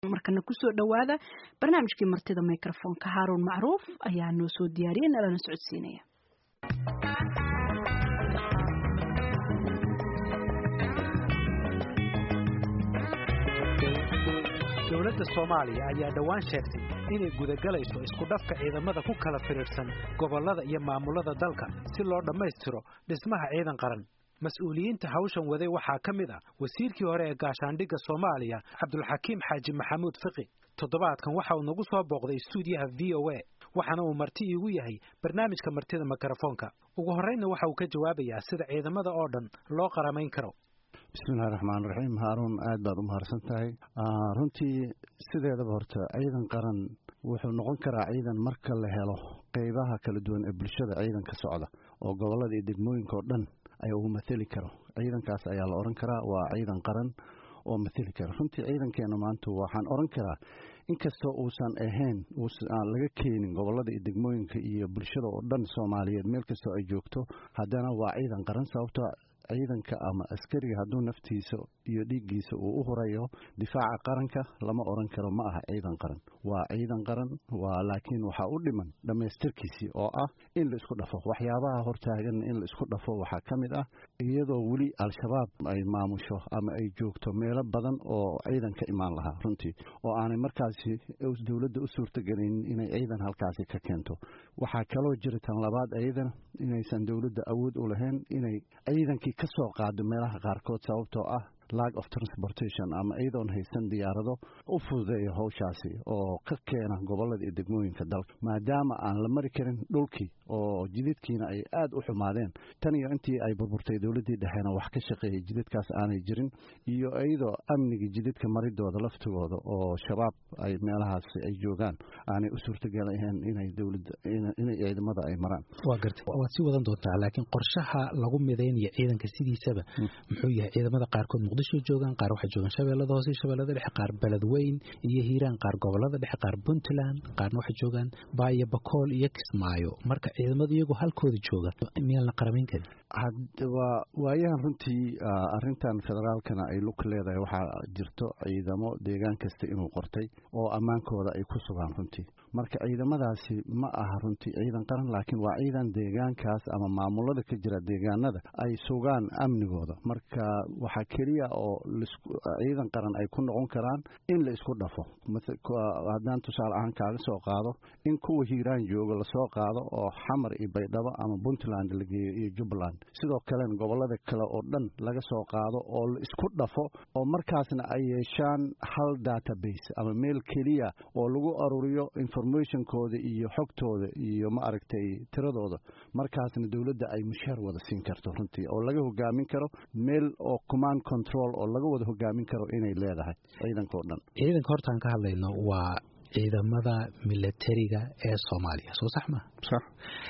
markana kusoo dhowaada barnaamijkii martida microfonka haaruun macruuf ayaa noo soo diyaariyay nalana socodsiinaya dowladda soomaaliya ayaa dhowaan sheegtay inay gudagalayso isku dhafka ciidamada ku kala firiirsan gobollada iyo maamulada dalka si loo dhammaystiro dhismaha ciidan qaran mas-uuliyiinta hawshan waday waxaa ka mid ah wasiirkii hore ee gaashaandhigga soomaaliya cabdulxakiim xaaji maxamuud fiqi toddobaadkan waxa uu nagu soo booqday stuudiyaha v o a waxaana uu marti iigu yahay barnaamijka martida mikrofoonka ugu horreynna waxa uu ka jawaabayaa sida ciidamada oo dhan loo qaramayn karo bismillahi raxmaan raxiim haaruun aad baad u mahadsan tahay runtii sideedaba horta ciidan qaran wuxuu noqon karaa ciidan marka la helo qeybaha kala duwan ee bulshada ciidanka socda oo gobollada iyo degmooyinka oo dhan ay uu matheli karo ciidankaas ayaa la odhan karaa waa ciidan qaran oo matheli kara runtii ciidankeena maanta waxaan odhan karaa inkastoo uusan ahayn aan laga keenin gobollada iyo degmooyinka iyo bulshada oo dhan soomaaliyeed meel kastoo ay joogto haddana waa ciidan qaran sababtoo ciidanka ama askariga hadduu naftiisa iyo dhiiggiisa uu u hurayo difaaca qaranka lama odhan karo ma aha ciidan qaran waa ciidan qaran waa laakiin waxaa u dhiman dhammaystirkiisii oo ah in la isku dhafo waxyaabaha hortaagan in la isku dhafo waxaa ka mid ah iyadoo weli al-shabaab ay maamusho ama ay joogto meelo badan oo ciidan ka imaan lahaa runtii oo aanay markaasi dowladda u suurtagelin inay ciidan halkaasi ka keento waxaa kaloo jira tan labaad iyadana inaysan dowladda awood u lahayn inay ciidankii ka soo qaado meelaha qaarkood sababtoo ah lag of transportation ama iyadoon haysan diyaarado u fududeeya howshaasi oo ka keena gobollada iyo degmooyinka dalka maadaama aan la mari karin dhulkii oo jididkiina ay aad u xumaadeen tan iyo intii ay burburtay dowladdii dhexeena wax ka shaqeeyay jididkaas aanay jirin iyo iyadoo amnigii jididka maridooda laftigooda oo shabaab ay meelahaasi ay joogaan aanay u suurtagelahayn inay dowladda inay ciidamada ay maraan waa gartay waad sii wadan doontaa laakiin qorshaha lagu midaynayo ciidanka sidiisaba muxuu yahay ciidamada qaarkood muqdisho joogaan qaar waxay joogaan shabeellada hoose iyo shabeellada dhexe qaar beledweyn iyo hiiraan qaar gobollada dhexe qaar puntland qaarna waxay joogaan baayo bakool iyo kismaayo marka ciidamadu iyagoo halkooda jooga miyaan la qaramayn karin waa waayahan runtii arrintan federaalkana ay lug leedahay waxaa jirto ciidamo deegaan kasta inuu qortay oo ammaankooda ay ku sugaan runtii marka ciidamadaasi ma aha runtii ciidan qaran laakiin waa ciidan deegaankaas ama maamulada ka jira deegaanada ay sugaan amnigooda marka waxaa keliya oo ciidan qaran ay ku noqon karaan in la isku dhafo haddaan tusaale ahaan kaaga soo qaado in kuwa hiiraan jooga lasoo qaado oo xamar iyo baydhabo ama puntland la geeyo iyo jubbaland sidoo kalena gobollada kale oo dhan laga soo qaado oo la isku dhafo oo markaasna ay yeeshaan hal database ama meel keliya oo lagu aruriyo informationkooda iyo xogtooda iyo ma aragtay tiradooda markaasna dowladda ay mushaar wada siin karto runtii oo laga hogaamin karo meel oo command control oo laga wada hogaamin karo inay leedahay ciidanka oo dhan ciidanka hortaan ka hadlayno waa ciidamada milatariga ee soomaaliya soo sax ma sax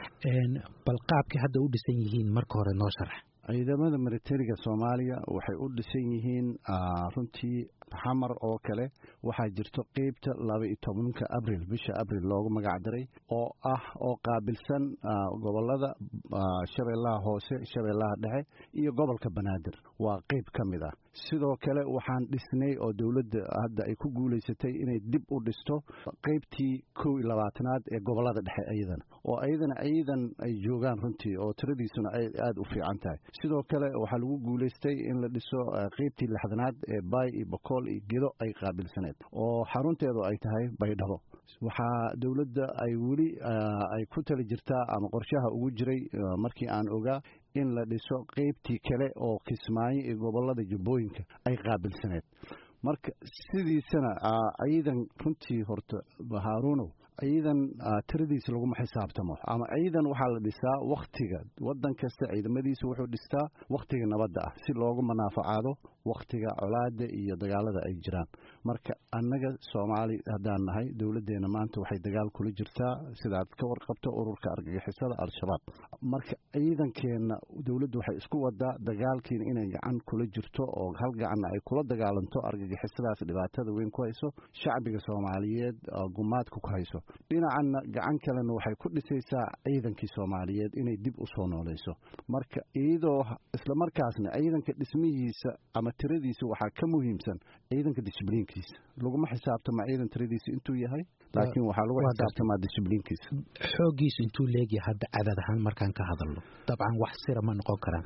bal qaabkii hadda u dhisan yihiin marka hore noo sharax ciidamada militariga soomaaliya waxay u dhisan yihiin runtii xamar oo kale waxaa jirto qeybta laba iyo tobanka abril bisha abril loogu magac daray oo ah oo qaabilsan gobolada shabeellaha hoose shabeellaha dhexe iyo gobolka banaadir waa qeyb ka mid ah sidoo kale waxaan dhisnay oo dowladda hadda ay ku guulaysatay inay dib u dhisto qeybtii kow iyo labaatanaad ee gobolada dhexe iyadana oo iyadana ciidan ay joogaan runtii oo tiradiisuna ay aada u fiican tahay sidoo kale waxaa lagu guulaystay in la dhiso qeybtii lixdanaad ee baay iyo bokool iyo gedo ay qaabilsaneed oo xarunteedu ay tahay baydhabo waxaa dowladda ay weli ay ku tali jirtaa ama qorshaha ugu jiray markii aan ogaa in la dhiso qeybtii kale oo kismaayo iyo gobolada jubbooyinka ay qaabilsaneed marka sidiisana ciidan runtii horta haaruunow ciidan tiradiisa laguma xisaabtamo ama ciidan waxaa la dhisaa wakhtiga waddan kasta ciidamadiisa wuxuu dhistaa wakhtiga nabadda ah si loogu manaafacaado wakhtiga colaada iyo dagaalada ay jiraan marka annaga soomaali haddaan nahay dowladdeena maanta waxay dagaal kula jirtaa sidaad ka warqabto ururka argagixisada al-shabaab marka ciidankeenna dowladdu waxay isku wadaa dagaalkiina inay gacan kula jirto oo hal gacanna ay kula dagaalanto argagixisadaas dhibaatada weyn ku hayso shacbiga soomaaliyeed gumaadka ku hayso dhinacanna gacan kalena waxay ku dhisaysaa ciidankii soomaaliyeed inay dib u soo noolayso marka iyadoo islamarkaasna ciidanka dhismihiisa ama ama tiradiisa waxaa ka muhiimsan ciidanka disbliinkiisa laguma xisaabtama ciidan tiradiisa intuu yahay laakiin waxaa lagu xisaabtamaa disbliinkiisa xooggiisu intuu leegyahay hadda cadad ahaan markaan ka hadalno dabcan wax sira ma noqon karaan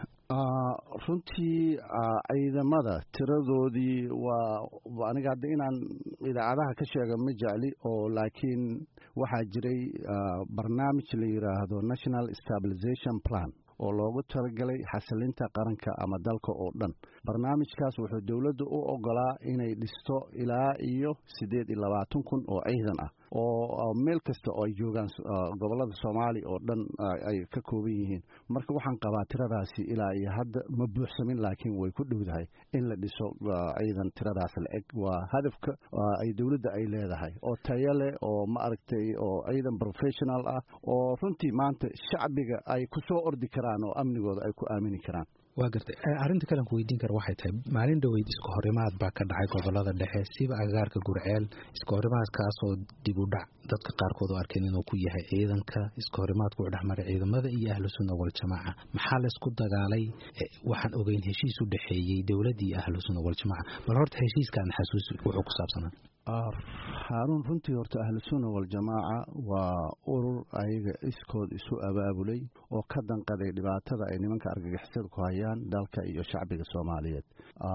runtii ciidamada tiradoodii waa aniga hadda inaan idaacadaha ka sheega ma jecli oo laakiin waxaa jiray barnaamij la yidhaahdo national stabilization plan oo loogu talagalay xasilinta qaranka ama dalka oo dhan barnaamijkaas wuxuu dowladda u ogolaa inay dhisto ilaa iyo siddeed iyo labaatan kun oo ciidan ah oo meel kasta oo ay joogaan gobollada soomaaliya oo dhan ay ka kooban yihiin marka waxaan qabaa tiradaasi ilaa iyo hadda ma buuxsamin laakiin way ku dhowdahay in la dhiso ciidan tiradaas la eg waa hadafka ay dowladda ay leedahay oo tayo leh oo ma aragtay oo ciidan professional ah oo runtii maanta shacbiga ay ku soo ordi karaan oo amnigooda ay ku aamini karaan waa gartay arrinta kalen ku weydiin kara waxay tahay maalin dhoweyd iska horimaad baa ka dhacay gobolada dhexe siba agagaarka gurceel iska horimaadkaasoo dib u dhac dadka qaarkood oo arkeen inuu ku yahay ciidanka iska horimaadku u dhexmaray ciidamada iyo ahlu sunna waljamaaca maxaa laysku dagaalay waxaan ogeyn heshiis u dhexeeyey dowladda iyo ahlu sunna waljamaaca bal horta heshiiskaan xasuus wuxuu ku saabsanaa haaruun runtii horta ahlusunna waljamaaca waa urur ayaga iskood isu abaabulay oo ka danqaday dhibaatada ay nimanka argagixisada ku hayaan dalka iyo shacbiga soomaaliyeed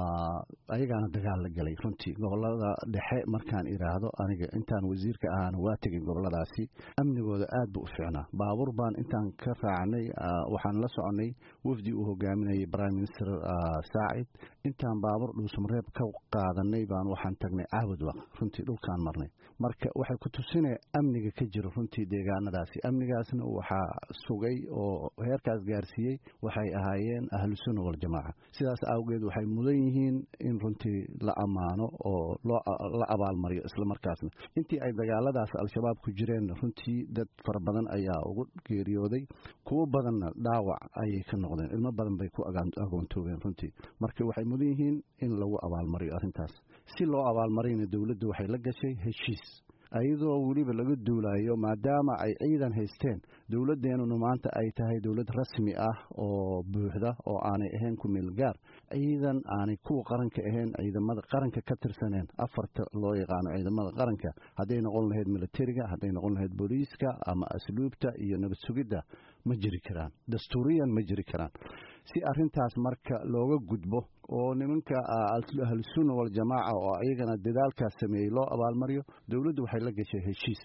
ayagaana dagaal la gelay runtii gobolada dhexe markaan idhaahdo aniga intaan wasiirka ahaana waa tegin goboladaasi amnigooda aad buu u fiicnaa baabuur baan intaan ka raacnay waxaan la soconay wafdi uu hogaaminayay prime minister saacid intaan baabuur dhuusamareeb ka qaadanay baan waxaan tagnay caabudwaq runtii dhulkaan marnay marka waxay ku tusinaya amniga ka jira runtii deegaanadaasi amnigaasna waxaa sugay oo heerkaas gaarsiiyey waxay ahaayeen ahlusunna waljamaaca sidaas awgeed waxay mudan yihiin in runtii la ammaano oo la abaalmariyo islamarkaasna intii ay dagaaladaas al-shabaab ku jireen runtii dad fara badan ayaa ugu geeriyooday kuwo badanna dhaawac ayay ka noqdeen ilmo badan bay ku agoontoogeen runtii marka waxay mudan yihiin in lagu abaalmariyo arrintaas si loo abaalmariyna dowladdu waxay la gashay heshiis ayadoo weliba laga duulayo maadaama ay ciidan haysteen dowladdeenuna maanta ay tahay dowlad rasmi ah oo buuxda oo aanay ahayn ku meel gaar ciidan aanay kuwa qaranka ahayn ciidamada qaranka ka tirsaneen afarta loo yaqaano ciidamada qaranka hadday noqon lahayd militariga hadday noqon lahayd booliiska ama asluubta iyo nabad sugidda ma jiri karaan dastuuriyan ma jiri karaan si arrintaas marka looga gudbo oo nimanka ahlusunna waljamaaca oo iyagana dadaalkaas sameeyey loo abaalmariyo dowladdu waxay la gashay heshiis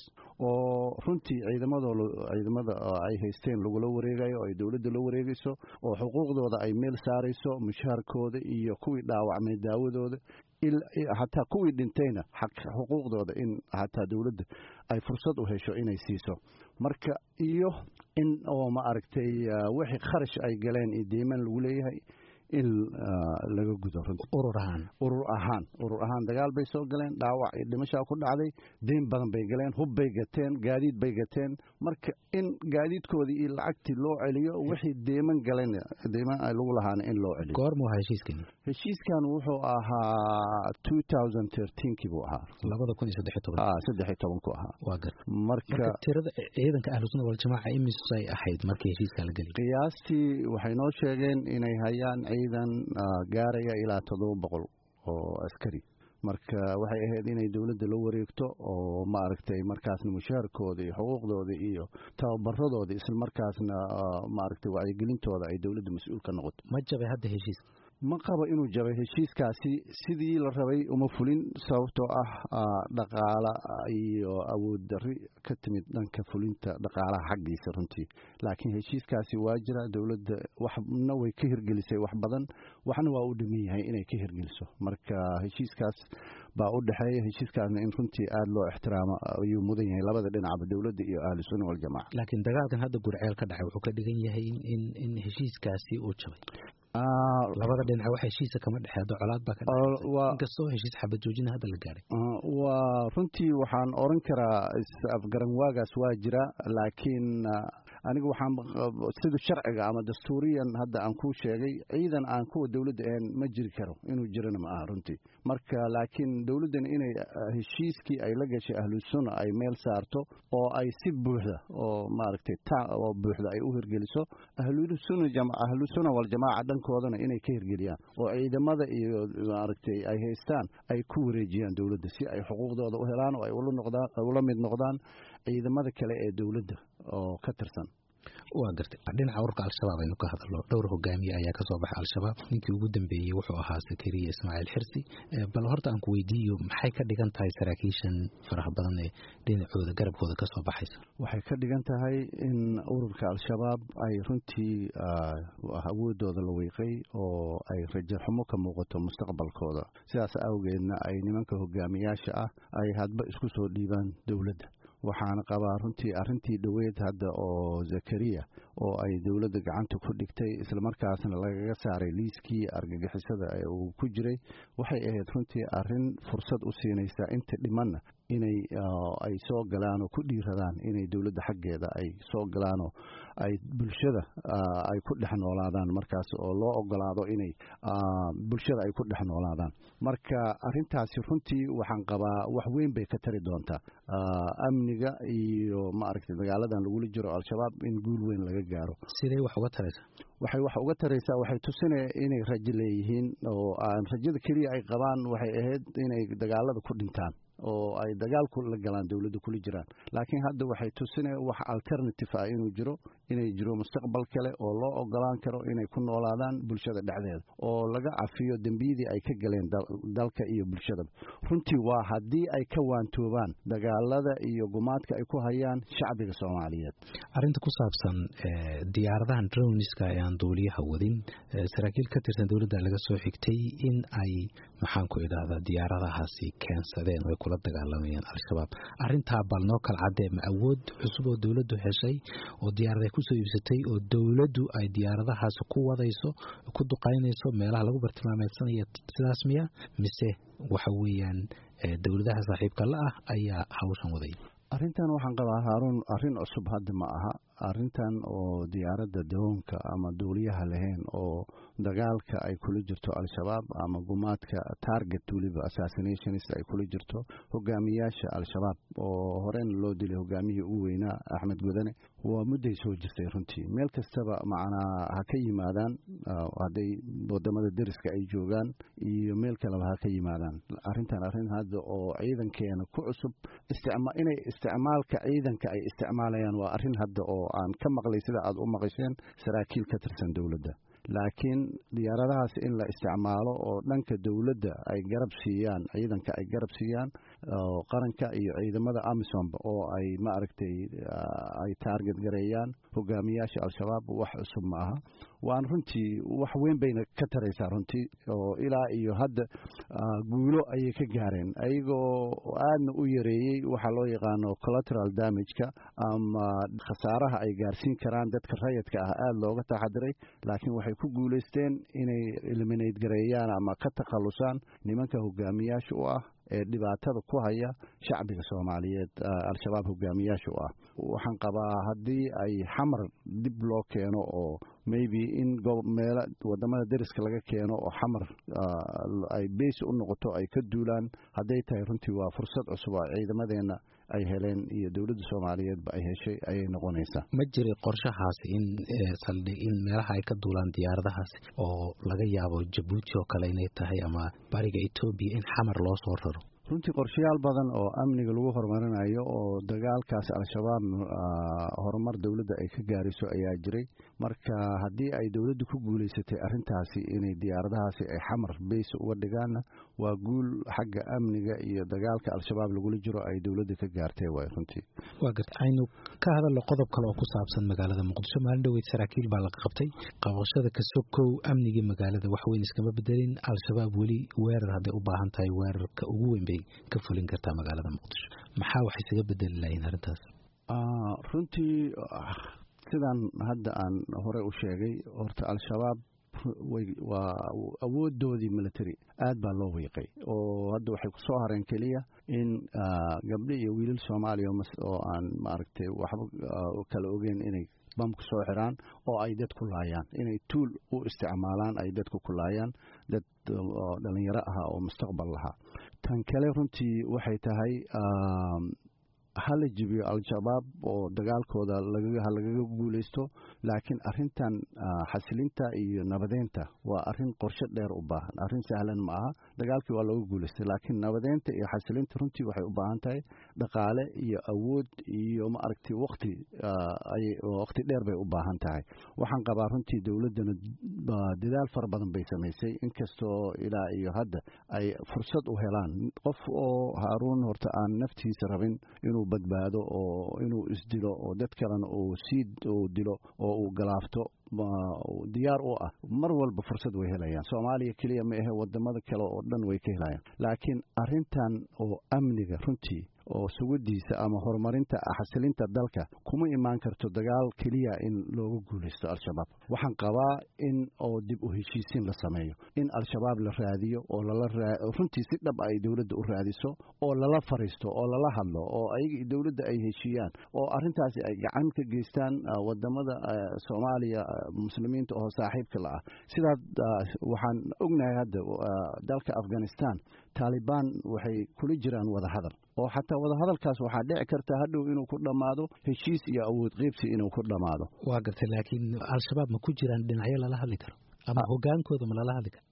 oo runtii ciidamadoo ciidamada ay haysteen lagula wareegayo oo ay dowladda la wareegayso oo xuquuqdooda ay meel saarayso mushaharkooda iyo kuwii dhaawacmay daawadooda hataa kuwii dhintayna xuquuqdooda in hataa dowladda ay fursad u hesho inay siiso marka iyo in oo ma aragtay wixii kharash ay galeen iyo deyman lagu leeyahay in laga gudo urur ahaan urur ahaan urur ahaan dagaal bay soo galeen dhaawac iyo dhimashaa ku dhacday deyn badan bay galeen hub bay gateen gaadiid bay gateen marka in gaadiidkoodii iyo lacagtii loo celiyo wixii deeman galeen deeman ay lagu lahaana in loo celiyo goormuu ahaa heshiiskan heshiiskan wuxuu ahaa two thousand thirteenkii buu ahaa labada kun iyo saddex toban saddex iyo tobanku ahaa waa gar marka tirada ciidanka ahlusunna waljamaaca imisay ahayd markii heshiiskaa la gelay qiyaastii waxay noo sheegeen inay hayaan ciidan gaaraya ilaa toddoba boqol oo askari marka waxay ahayd inay dowladda la wareegto oo ma aragtay markaasna mushaharkooda iyo xuquuqdooda iyo tababaradooda isla markaasna maaragtay wacyigelintooda ay dowladda mas-uul ka noqoto ma jabay hadda heshiiska ma qabo inuu jabay heshiiskaasi sidii la rabay uma fulin sababtoo ah dhaqaala iyo awood darri ka timid dhanka fulinta dhaqaalaha xaggiisa runtii laakiin heshiiskaasi waa jira dowladda waxna way ka hirgelisay wax badan waxna waa u dhiman yahay inay ka hirgeliso marka heshiiskaas baa u dhexeeya heshiiskaasna in runtii aada loo ixtiraamo ayuu mudan yahay labada dhinacba dowladda iyo ahlu sunna waljamaca laakiin dagaalkan hadda gurceel ka dhacay wuxuu ka dhigan yahay in in heshiiskaasi uu jabay labada dhinac wax heshiisa kama dhexeedo colaad baa ka inkastoo heshiis xabad joojina hadda la gaaray waa runtii waxaan oran karaa afgaran waagaas waa jira laakiin aniga waxaan sida sharciga ama dastuuriyan hadda aan kuu sheegay ciidan aan kuwa dowladda ahayn ma jiri karo inuu jirana ma aha runtii marka laakiin dowladdan inay heshiiskii ay la gashay ahlusunna ay meel saarto oo ay si buuxda oo maaragtay ta oo buuxda ay u hirgeliso ahlusunna ahlusunna waljamaaca dhankoodana inay ka hirgeliyaan oo ciidamada iyo maaragtay ay haystaan ay ku wareejiyaan dowladda si ay xuquuqdooda u helaan oo ay ula noqdaan ula mid noqdaan ciidamada kale ee dowladda oo ka tirsan waa gartay dhinaca ururka al-shabaab aynu ka hadalno dhowr hogaamiye ayaa kasoo baxay al-shabaab ninkii ugu dambeeyey wuxuu ahaa sakariya ismaaciil xirsi bal horta aan ku weydiiyo maxay ka dhigan tahay saraakiishan faraha badan ee dhinacooda garabkooda kasoo baxaysa waxay ka dhigan tahay in ururka al-shabaab ay runtii awoodooda la wiiqay oo ay rajaxumo ka muuqato mustaqbalkooda sidaas awgeedna ay nimanka hogaamiyaasha ah ay hadba isku soo dhiibaan dowladda waxaana qabaa runtii arrintii dhoweed hadda oo zakariya oo ay dowladda gacanta ku dhigtay islamarkaasna lagaga saaray liiskii argagixisada ee uu ku jiray waxay ahayd runtii arrin fursad u siinaysa inta dhimanna inay ay soo galaan oo ku dhiiradaan inay dowladda xaggeeda ay soo galaanoo ay bulshada ay ku dhex noolaadaan markaas oo loo ogolaado inay bulshada ay ku dhex noolaadaan marka arrintaasi runtii waxaan qabaa wax weyn bay ka tari doontaa amniga iyo maaragtay dagaaladan lagula jiro al-shabaab in guul weyn laga gaaro sidee wax uga taraysaa waxay wax uga taraysaa waxay tusinaya inay rajo leeyihiin oo aan rajada keliya ay qabaan waxay ahayd inay dagaalada ku dhintaan oo ay dagaalku la galaan dowladda kula jiraan laakiin hadda waxay tusinaya wax alternative ah inuu jiro inay jiro mustaqbal kale oo loo ogolaan karo inay ku noolaadaan bulshada dhexdeeda oo laga cafiyo dembiyadii ay ka galeen dalka iyo bulshadaba runtii waa haddii ay ka waantoobaan dagaalada iyo gumaadka ay ku hayaan shacbiga soomaaliyeed arrinta ku saabsan diyaaradahan droniska ee aan duuliyaha wadin saraakiil ka tirsan dowladda laga soo xigtay in ay maxaan ku idhaahdaa diyaaradahaasi keensadeen oo ay kula dagaalamayaan al-shabaab arrintaa bal noo kala caddee ma awood cusub oo dowladdu heshay oo diyaarada kusoo iibsatay oo dowladdu ay diyaaradahaasi ku wadayso ku duqaynayso meelaha lagu bartilmaameedsanaya sidaas miya mise waxa weeyaan dowladaha saaxiibka la ah ayaa hawshan waday arrintan waxaan qabaa haaruun arrin cusub hadda ma aha arrintan oo diyaaradda dawoonka ama duuliyaha lahayn oo dagaalka ay kula jirto al-shabaab ama gumaadka target weliba assassinationist ay kula jirto hogaamiyaasha al-shabaab oo horena loo dilay hogaamiyihii ugu weynaa axmed godane waa mudday soo jirtay runtii meel kastaba macnaa ha ka yimaadaan hadday wadamada deriska ay joogaan iyo meel kaleba ha ka yimaadaan arrintan arrin hadda oo ciidankeena ku cusub inay isticmaalka ciidanka ay isticmaalayaan waa arrin hadda oo aan ka maqlay sida aad u maqasheen saraakiil ka tirsan dowladda laakiin diyaaradahaas in la isticmaalo oo dhanka dowladda ay garab siiyaan ciidanka ay garab siiyaan qaranka iyo ciidamada amisomba oo ay maaragtay ay taarget gareeyaan hogaamiyaasha al-shabaab wax cusub ma aha waan runtii wax weyn bayna ka taraysaa runtii oo ilaa iyo hadda guulo ayay ka gaareen ayagoo aadna u yareeyey waxaa loo yaqaano collateral damageka ama khasaaraha ay gaarsiin karaan dadka rayadka ah aada looga taxadiray laakiin waxay ku guulaysteen inay eliminate gareeyaan ama ka takhallusaan nimanka hogaamiyaasha u ah ee dhibaatada ku haya shacbiga soomaaliyeed al-shabaab hogaamiyaasha u ah waxaan qabaa haddii ay xamar dib loo keeno oo maybe in meelo wadamada deriska laga keeno oo xamar ay beys u noqoto ay ka duulaan hadday tahay runtii waa fursad cusub oo ciidamadeena ay heleen iyo dowladda soomaaliyeedba ay heshay ayay noqonaysaa ma jiray qorshahaasi in saldhig in meelaha ay ka duulaan diyaaradahaasi oo laga yaabo jabuuti oo kale inay tahay ama bariga etoobiya in xamar loo soo raro runtii qorshayaal badan oo amniga lagu horumarinayo oo dagaalkaas al-shabaab horumar dowladda ay ka gaarayso ayaa jiray marka haddii ay dowladdu ku guulaysatay arrintaasi inay diyaaradahaasi ay xamar beys uga dhigaanna waa guul xagga amniga iyo dagaalka al-shabaab lagula jiro ay dowladda ka gaartay waay runtii waa garta aynu ka hadalno qodob kale oo ku saabsan magaalada muqdisho maalin dhoweyd saraakiil baa laga qabtay qabashada kasokow amnigii magaalada wax weyn iskama bedelin al-shabaab weli weerar hadday u baahan tahay weerarka ugu weyn bay ka fulin kartaa magaalada muqdisho maxaa wax isaga bedeli lahayn arrintaas runtii sidaan hadda aan hore u sheegay horta al-shabaab waa awoodoodii military aad baa loo wiiqay oo hadda waxay ku soo hareen keliya in gabdho iyo wiilal soomaaliya oo aan maaragtay waxba kala ogeyn inay bamka soo xiraan oo ay dad ku laayaan inay tuul u isticmaalaan ay dadku ku laayaan dad dhalinyaro ahaa oo mustaqbal lahaa tan kale runtii waxay tahay hala jibiyo al-shabaab oo dagaalkooda ha lagaga guulaysto laakiin arintan xasilinta iyo nabadeynta waa arin qorshe dheer u baahan arrin sahlan ma aha dagaalkii waa looga guulaystay laakiin nabadeynta iyo xasilinta runtii waxay u baahan tahay dhaqaale iyo awood iyo ma aragtay waqti waqti dheer bay u baahan tahay waxaan qabaa runtii dowladdana dadaal fara badan bay samaysay inkastoo ilaa iyo hadda ay fursad u helaan qof oo haaruun horta aan naftiisa rabin inuu badbaado oo inuu isdilo oo dad kalena uu sii uu dilo oo uu galaafto diyaar u ah mar walba fursad way helayaan soomaaliya keliya ma ahe wadamada kale oo dhan way ka helayaan laakiin arintan oo amniga runtii oo sugadiisa ama horumarinta xasilinta dalka kuma imaan karto dagaal keliya in looga guulaysto al-shabaab waxaan qabaa in oo dib u heshiisiin la sameeyo in al-shabaab la raadiyo oo lala runtii si dhab ay dowladda u raadiso oo lala fariisto oo lala hadlo oo ayaga dowladda ay heshiiyaan oo arintaasi ay gacan ka geystaan wadamada soomaaliya muslimiinta oo saaxiibka la ah sidaa waxaan ognahay hadda dalka afghanistan taalibaan waxay kula jiraan wadahadal oo xataa wadahadalkaas waxaa dhici karta hadhow inuu ku dhammaado heshiis iyo awood qeybsi inuu ku dhammaado waa gartay laakiin al-shabaab ma ku jiraan dhinacyo lala hadli karo ama hogaankooda ma lala hadli karo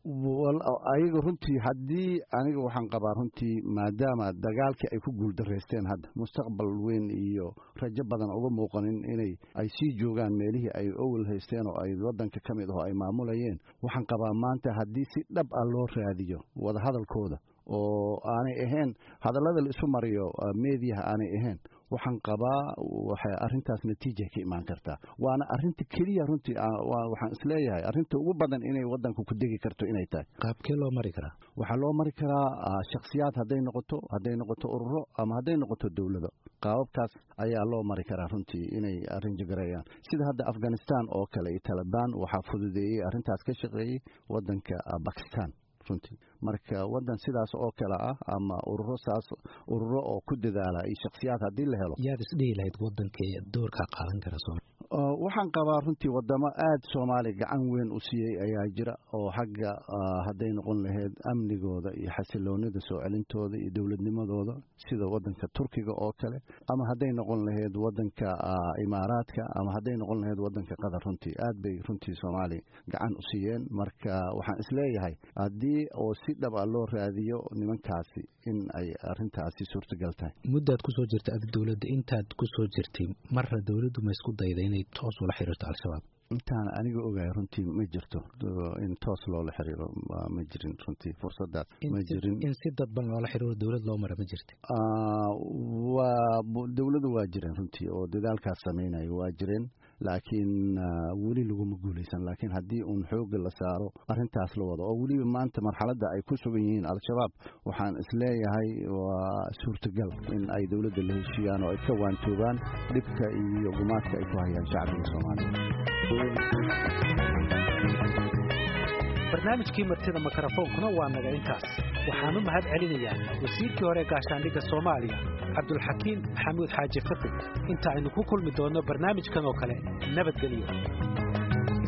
ayaga runtii haddii aniga waxaan qabaa runtii maadaama dagaalkii ay ku guuldaraysteen hadda mustaqbal weyn iyo rajo badan uga muuqanin inay ay sii joogaan meelihii ay owel haysteen oo ay wadanka ka mid aho ay maamulayeen waxaan qabaa maanta haddii si dhab ah loo raadiyo wadahadalkooda oo aanay ahayn hadallada la isu mariyo meediyaha aanay ahayn waxaan qabaa waxay arrintaas natiija ka imaan kartaa waana arrinta keliya runtii waxaan isleeyahay arrinta ugu badan inay wadanka ku degi karto inay tahay qaabkee loo mari karaa waxaa loo mari karaa shakhsiyaad hadday noqoto hadday noqoto ururo ama hadday noqoto dowlado qaababkaas ayaa loo mari karaa runtii inay arrin jagareeyaan sida hadda afghanistan oo kale iyo talibaan waxaa fududeeyey arrintaas ka shaqeeyey wadanka bakistan runtii marka wadan sidaas oo kale ah ama ururo saas ururo oo ku dadaala iyo shakhsiyaad haddii la helo yaad isdhihi lahayd wadanka doorkaa qaadan kara waxaan qabaa runtii wadamo aada soomaaliya gacan weyn u siiyey ayaa jira oo xagga hadday noqon lahayd amnigooda iyo xasiloonida soo celintooda iyo dowladnimadooda sida wadanka turkiga oo kale ama hadday noqon lahayd wadanka imaaraadka ama hadday noqon lahayd wadanka qatar runtii aad bay runtii soomaaliya gacan u siiyeen marka waxaan isleeyahay haddii oo si dhab a loo raadiyo nimankaasi in ay arintaasi suurtagal tahay muddaad kusoo jirta adi dowladda intaad kusoo jirtay marra dowladdu ma isku dayda inay toos ula xiriirto al-shabaab intaan aniga ogahay runtii ma jirto in toos loola xiriiro ma jirin runtii fursadaas ma jirin in si dadban loola xiriiro dowlad loo mara ma jirta waa dowladu waa jireen runtii oo dadaalkaas sameynaya waa jireen laakiin weli laguma guulaysan laakiin haddii uun xooga la saaro arrintaas la wado oo weliba maanta marxaladda ay ku sugan yihiin al-shabaab waxaan isleeyahay waa suurtagal in ay dowladda la heshiiyaan oo ay ka waantoobaan dhibka iyo gumaadka ay ku hayaan shacbiga soomaaliya barnaamijkii martida mikrofoonkuna waa naga intaas waxaan u mahad celinayaa wasiirkii hore gaashaandhigga soomaaliya cabdulxakiim maxamuud xaaji fiqi inta aynu ku kulmi doonno barnaamijkan oo kale nabadgelyo